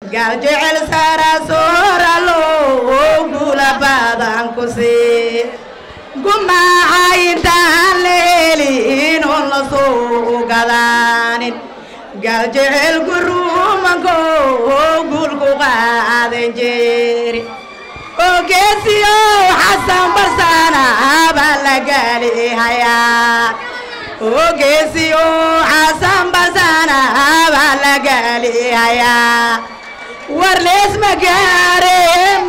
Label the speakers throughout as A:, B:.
A: galjecel sara sooralo gula badan ku sii gumaaca intaan la helin oon la soo gadaanin galjecel gurumanko gulku qaadan jeeri ogeesiyo xasan barsana baa la gaalihayaa ogeesiyo xasan barsana baa la gaalihayaa war lees magaare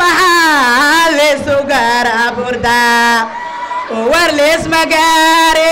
A: maxaa leesu gaara burdaa war lees magaare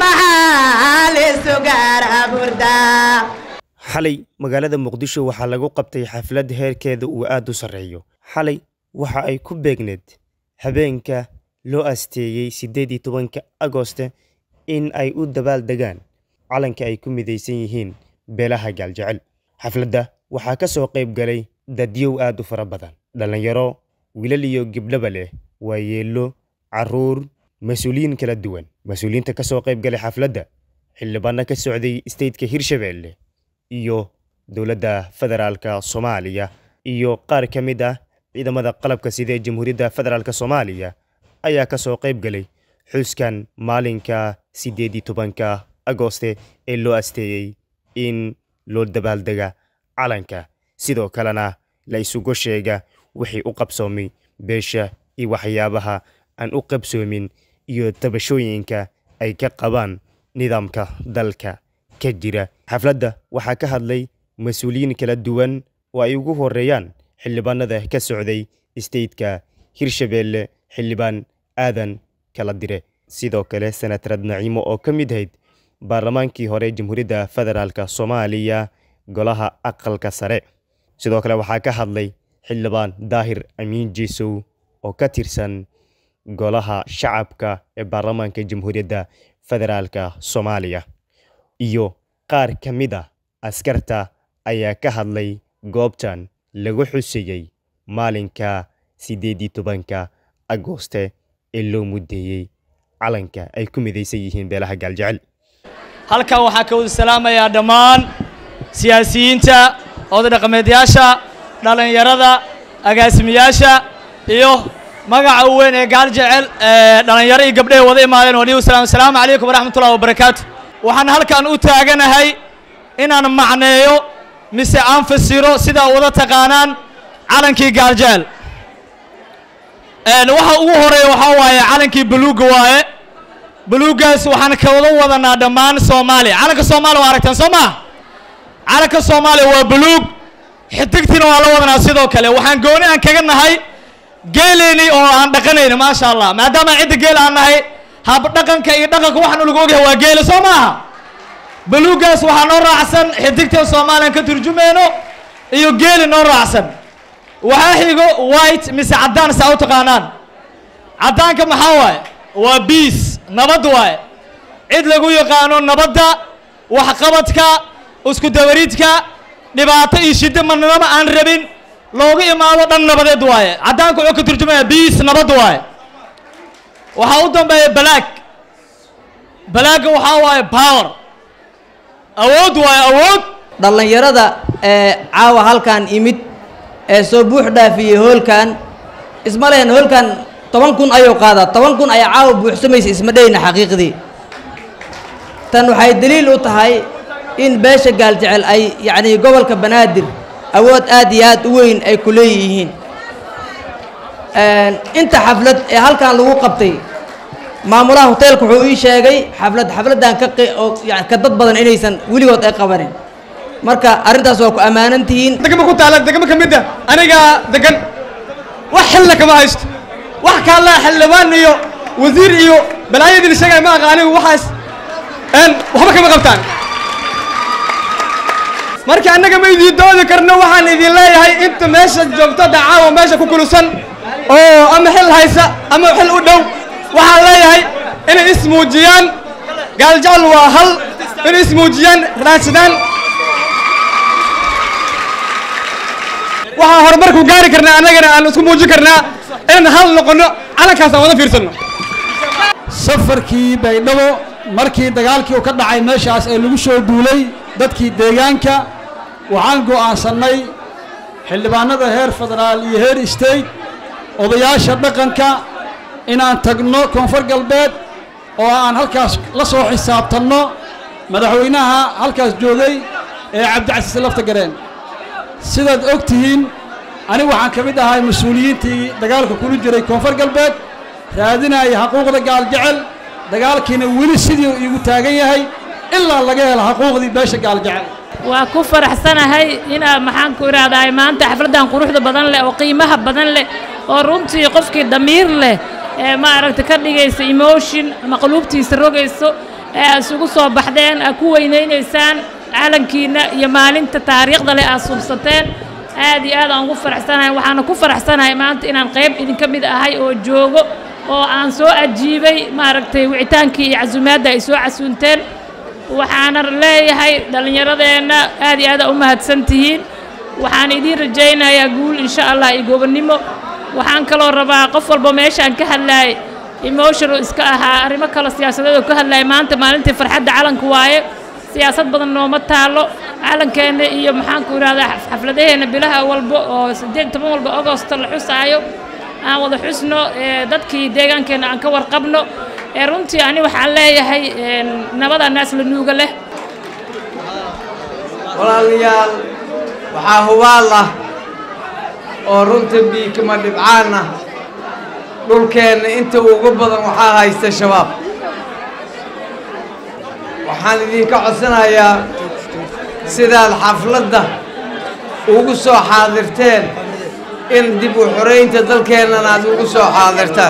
A: maxaa leesu gaara burdaa
B: xalay magaalada muqdisho waxaa lagu qabtay xaflad heerkeeda uu aad u sarreeyo xalay waxa ay ku beegneed habeenka loo asteeyey siddeed iyo tobanka agoste in ay u dabaal degaan calanka ay ku midaysan yihiin beelaha gaaljecel xafladda waxaa ka soo qayb galay dadyow aad u fara badan dhallinyaro wiilal iyo gibdhaba leh waayeello carruur mas-uuliyiin kala duwan mas-uuliyiinta ka soo qayb galay xafladda xildhibaanno ka socday steytka hirshabeelle iyo dowladda federaalka soomaaliya iyo qaar ka mid ah ciidamada qalabka sida ee jamhuuriyadda federaalk soomaaliya ayaa ka soo qayb galay xuskan maalinka siddeed iyo tobanka agoste ee loo asteeyey in loo dabaaldega calanka sidoo kalena la isugu sheega wixii u qabsoomay beesha iyo waxyaabaha aan u qabsoomin iyo tabashooyinka ay ka qabaan nidaamka dalka ka jira xafladda waxaa ka hadlay mas-uuliyiin kala duwan oo ay ugu horeeyaan xildhibaanada ka socday steytka hirshabeelle xildhibaan aadan kala dire sidoo kale senatarad naciimo oo ka mid ahayd baarlamaankii hore jamhuuriyadda federaalk soomaaliya golaha aqalka sare sidoo kale waxaa ka hadlay xildhibaan daahir amiin jiisow oo ka tirsan golaha shacabka ee baarlamaanka jamhuuriyadda federaalk soomaaliya iyo qaar ka mid a askarta ayaa ka hadlay goobtan lagu xuseeyey maalinka siddeed iyo tobanka agoste ee loo muddeeyey calanka ay ku midaysan yihiin beelaha gaaljecel
C: halkan waxaa ka wada salaamayaa dhammaan siyaasiyiinta oday dhaqameedyaasha dhallinyarada agaasimayaasha iyo magaca u weyn ee gaaljecel dhallinyaro iyo gabdhahay wada imaadeen walihi wasalam asalaamu calaykum waraxmatullahi wabarakaatu waxaan halkan u taaganahay inaan macneeyo mise aan fasiro sidaa wada taqaanaan calankii gaaljecel waxa ugu horeeya waxaa waaye calankii buluugga waaye buluuggaas waxaan ka wada wadanaa dhammaan soomaaliya calanka soomaaliya waa aragtaan soo maa calanka soomaaliya waa buluug xidigtiina waa la wadanaa sidoo kale waxaan gooni aan kaga nahay geeleyni oo aan dhaqanayni maasha allah maadaama cidda geel aan nahay hab dhaqanka iyo dhaqanka waxaan lagu ogyahay waa geela soo maaha buluuggaas waxaa noo raacsan xidigtan soomaaliyan ka turjumayno iyo geeli noo raacsan waxaa xigo white mise caddaan saa u taqaanaan caddaanka maxaa waaye waa biis nabad waaye cid lagu yaqaano nabadda waxqabadka isku dawariidka dhibaato iyo shiddo marnaba aan rabin loogu imaado dhan nabadeed waaye caddaanka wuxuu ka turjumaya biis nabad waaye waxaa u dambeeya balaag balaagga waxaa waaye power awood waaye awood
D: dhallinyarada ee caawa halkan imid ee soo buux dhaafiyey hoolkan isma lehen hoolkan toban kun ayuu qaadaa toban kun ayaa caawa buuxsamaysa isma dheyna xaqiiqdii tan waxay daliil u tahay in beesha gaaljecel ay yacnii gobolka banaadir awood aad iyo aad u weyn ay ku leeyihiin inta xaflad ee halkan lagu qabtay maamulaha hoteelka wuxuu ii sheegay xaflad xafladdan ka oo yani ka dad badan inaysan weligood ay qabanin marka arrintaas waa ku ammaanan tihiin
C: degma ku taala degmo ka mid a anigaa degan wax xilna kama haysto wax kaallaa xildhibaan iyo wasiir iyo balaayadii sheegay ma aqa anigu waxaas waxba kama qabtaan marka annaga ma idiin doodi karno waxaan idin leeyahay inta meesha joogto dacaawa meesha ku kulusan oo ama xil haysa ama xil u dhow waxaan leeyahay inay ismuujiyaan gaaljecel waa hal inay ismuujiyaan raadsadaan waxaan horumar ku gaari karnaa annagana aan isku muujin karnaa inaan hal noqono calankaas aan wada fiirsanno
E: safarkii baydhabo markii dagaalkii uu ka dhacay meeshaas ee lagu soo duulay dadkii deegaanka waxaan go'aansannay xildhibaanada heer federaal iyo heer state odayaasha dhaqanka inaan tagno koonfur galbeed oo aan halkaas la soo xisaabtanno madaxweynaha halkaas joogay ee cabdicasiis lafta gareen sidaad og tihiin anigu waxaan ka mid ahay mas-uuliyiintii dagaalka kula jiray koonfur galbeed raadinaya xaquuqda gaaljecel dagaalkiina weli sidii iigu taagan yahay ilaa laga helo xaquuqdii beesha gaaljecel
F: waa ku faraxsanahay inaa maxaan ku idhaahdaa maanta xafladdan quruxda badan leh oo qiimaha badan leh oo runtii qofkii damiir leh ee maaragta ka dhigaysa emotion ama quluubtiisa rogayso ee aad isugu soo baxdeen aad ku weynaynaysaan calankiinna iyo maalinta taariikhda leh aad subsateen aad iyo aad aan ugu faraxsanahay waxaana ku faraxsanahay maanta inaan qayb idinka mid ahay oo joogo oo aan soo ajiibay maaragtay wicitaankii iyo casuumaadda ay soo casuunteen waxaana leeyahay dhallinyaradeenna aad iyo aada u mahadsan tihiin waxaan idiin rajaynayaa guul insha allah iyo gobonnimo waxaan kaloo rabaa qof walba meeshaan ka hadlaayay emotional iska ahaa arrimo kale siyaasadeed oo ka hadlaaya maanta maalintii farxadda calanka waaye siyaasad badan nooma taalo calankeenna iyo maxaanku idhahdaa xafladaheenna bilaha walba oo siddeed toban walba agosto la xusaayo aan wada xusno dadkii deegaankeenna aan ka warqabno ee runtii ani waxaan leeyahay nabada naas la nuuga leh
G: walaalayaal waxaa hubaal ah oo runta biikama dhibcaan ah dhulkeenna inta ugu badan waxaa haysta shabaab waxaan idinka codsanayaa sidaad xafladda ugu soo xaadirteen in dib u xoraynta dalkeennana aad ugu soo xaadirtaan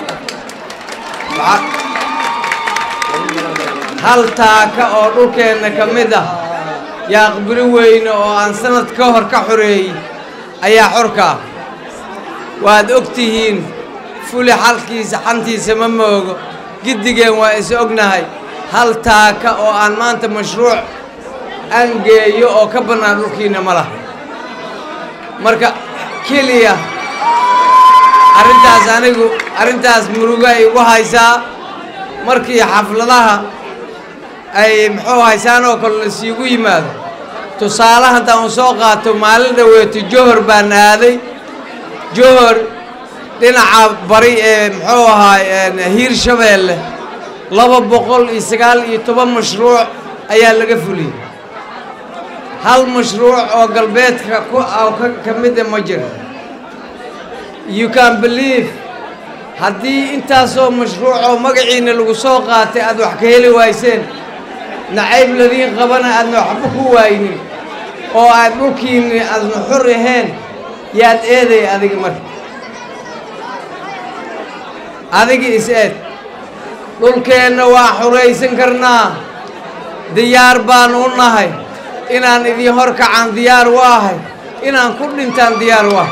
G: hal taaka oo dhulkeenna ka mid ah yaaqbiri weyne oo aan sanad ka hor ka xoreeyey ayaa xorka ah waad og tihiin fuli xalkiisa xantiisa ma moogo giddigeen waa is ognahay hal taaka oo aan maanta mashruuc aan geeyo oo ka bannaan dhulkiinna ma laha marka keliya arrintaas anigu arrintaas muruga igu haysaa markii xafladaha ay muxuu haysaan oo kale lasiigu yimaado tusaale haddaan u soo qaato maalin dhaweeto johor baan aaday johor dhinaca bari ee muxuu ahaa hiir shabeelle laba boqol iyo sagaal iyo toban mashruuc ayaa laga fuliyey hal mashruuc oo galbeedka ku ka mida ma jiro you can believe haddii intaasoo mashruuc oo magaciina lagu soo qaatay aad wax ka heli wayseen nacayb ladiin qabana aadna waxba ku waaynin oo aad dhulkiinni aadna xor ahayn yaad eeday adiga marka adiga is-eed dhulkeenna waa xoraysan karnaa diyaar baan u nahay inaan idin hor kacan diyaar u ahay inaan ku dhintaan diyaar u ahay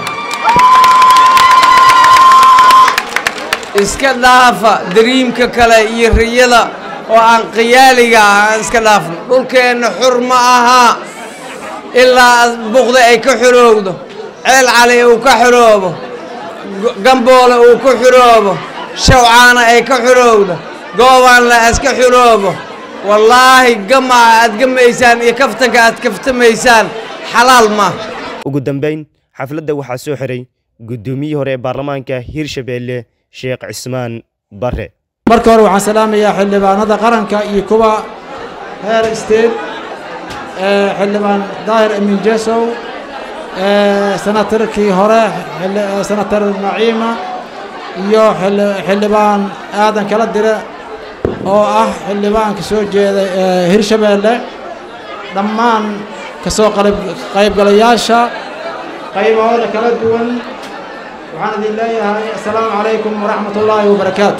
G: iska dhaafa dariimka kale iyo riyada oo aan khiyaaliga ah aan iska dhaafno dhulkeenna xur ma ahaa ilaa buqda ay ka xoroowdo ceel cali uu ka xoroobo gamboole uu ka xoroobo shawcaana ay ka xoroowdo goobaanla iska xoroobo wallaahi gamaca aad gamaysaan iyo kaftanka aad kaftamaysaan xalaal ma
B: ugu dambayn xafladda waxaa soo xiray guddoomiyihii hore ee baarlamaanka hirshabeelle sheekh cismaan bare
E: marka hore waxaan salaamayaa xildhibaanada qaranka iyo kuwa heer state xildhibaan daahir amin jesow senatarkii hore senatar naciima iyo xildhibaan aadan kala dire oo ah xildhibaanka soo jeeda hirshabeelle dhammaan ka soo qaybgalayaasha qaybahooda kala duwan waxaan idin leeyahay assalaamu calaykum waraxmat ullaahi wabarakaatu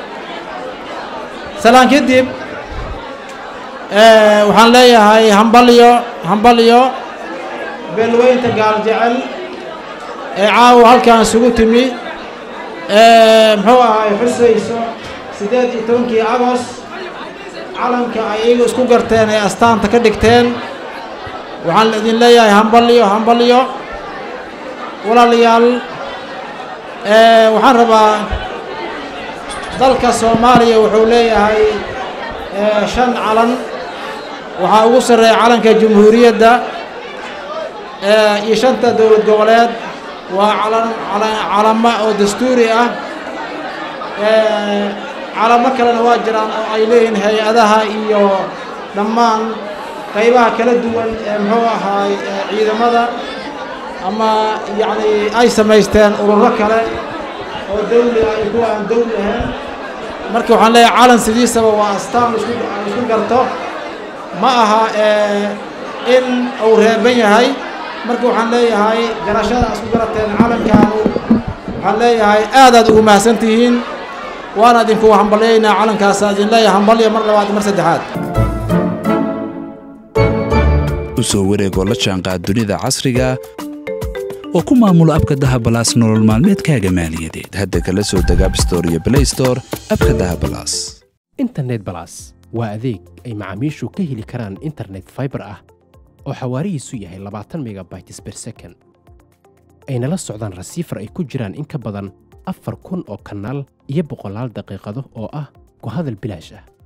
E: salaan kadib waxaan leeyahay hambalyo hambalyo beelweynta gaaljecel ee caawa halkan isugu timi muxuu ahay xusayso siddeed iyo tobankii agos calanka ay iyagu isku garteen ee astaanta ka dhigteen waxaan idin leeyahay hambalyo hambalyo walaalayaal waxaan rabaa dalka soomaaliya wuxuu leeyahay shan calan waxaa ugu sarreeya calanka jamhuuriyadda iyo shanta dowlad goboleed waa calan calamo oo dastuuri ah calamo kalena waa jiraan oo ay leeyihiin hay-adaha iyo dhammaan qaybaha kala duwan ee muxuu ahaay ciidamada ama yacni ay samaysteen ururo kale oo dawli ah iyo kuwa aan dawli ahayn marka waxaan leeyahay calan sidiisaba waa astaan isku isku garto ma aha in uu reeban yahay marka waxaan leeyahay garashada isku garateen calankaanu waxaan leeyahay aadaad ugu mahadsan tihiin waana idinku hambalyaynaa calankaasa idin leeyahay hambalya mar labaad mar saddexaad
H: u soo wareegoo la jaanqaad dunida casriga oo ku maamulo abka dahabalaas nolol maalmeedkaaga maaliyadeed hadda kala soo deg abstore iyo blaystore abka dahabalaas
I: internet balas waa adeeg ay macaamiishu ka heli karaan internet faibar ah oo xawaarihiisu yahay labaatan megabytes ber second ayna la socdaan rasiifar ay ku jiraan in ka badan afar kun oo kanaal iyo boqolaal daqiiqado oo ah ku hadal bilaash ah